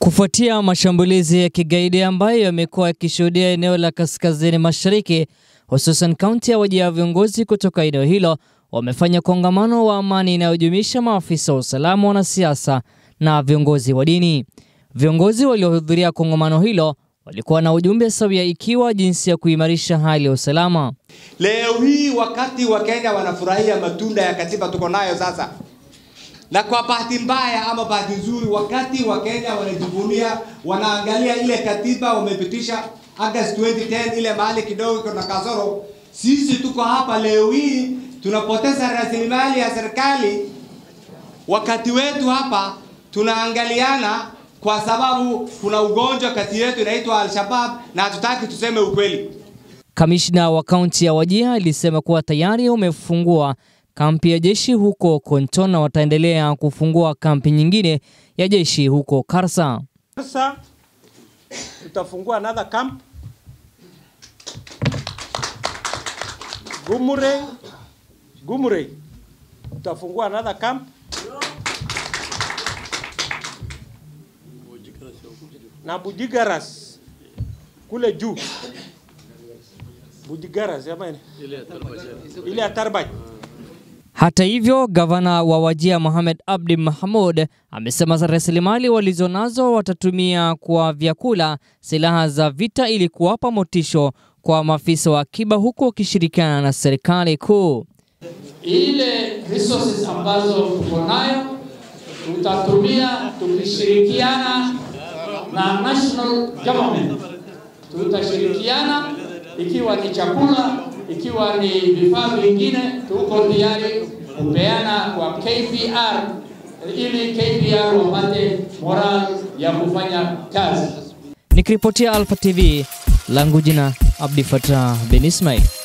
Kufuatia mashambulizi ya kigaidi ambayo yamekuwa yakishuhudia eneo la kaskazini mashariki, hususan kaunti ya Wajir, viongozi kutoka eneo hilo wamefanya kongamano wa amani inayojumuisha maafisa wa usalama, wanasiasa na viongozi wa dini. Viongozi waliohudhuria kongamano hilo walikuwa na ujumbe sawia, ikiwa jinsi ya kuimarisha hali ya usalama. Leo hii wakati wa Kenya wanafurahia matunda ya katiba tuko nayo sasa, na kwa bahati mbaya ama bahati nzuri, wakati wa Kenya wanajivunia, wanaangalia ile katiba wamepitisha August 2010 ile mahali kidogo kuna kasoro. Sisi tuko hapa leo hii tunapoteza rasilimali ya serikali, wakati wetu hapa tunaangaliana kwa sababu kuna ugonjwa kati yetu inaitwa Al-Shabaab na hatutaki tuseme ukweli. Kamishna wa kaunti ya Wajir alisema kuwa tayari umefungua kampi ya jeshi huko Konton na wataendelea kufungua kampi nyingine ya jeshi huko Karsa. Sasa tutafungua another camp Gumure, Gumure tutafungua another camp na Bujigaras kule juu Bujigaras jamani, ile ya Tarbaj. Hata hivyo, gavana wa Wajir Mohamed Abdi Mahmud amesema rasilimali walizonazo watatumia kwa vyakula, silaha za vita ili kuwapa motisho kwa maafisa wa akiba huku wakishirikiana na serikali kuu. Ile resources ambazo tuko nayo tutatumia tukishirikiana na national government, tutashirikiana ikiwa ni chakula, ikiwa ni vifaa vingine, tuko tayari kupeana kwa KPR ili KPR wapate moral ya kufanya kazi. Nikiripotia Alpha TV, langu jina Abdi Fatah bin Ismail.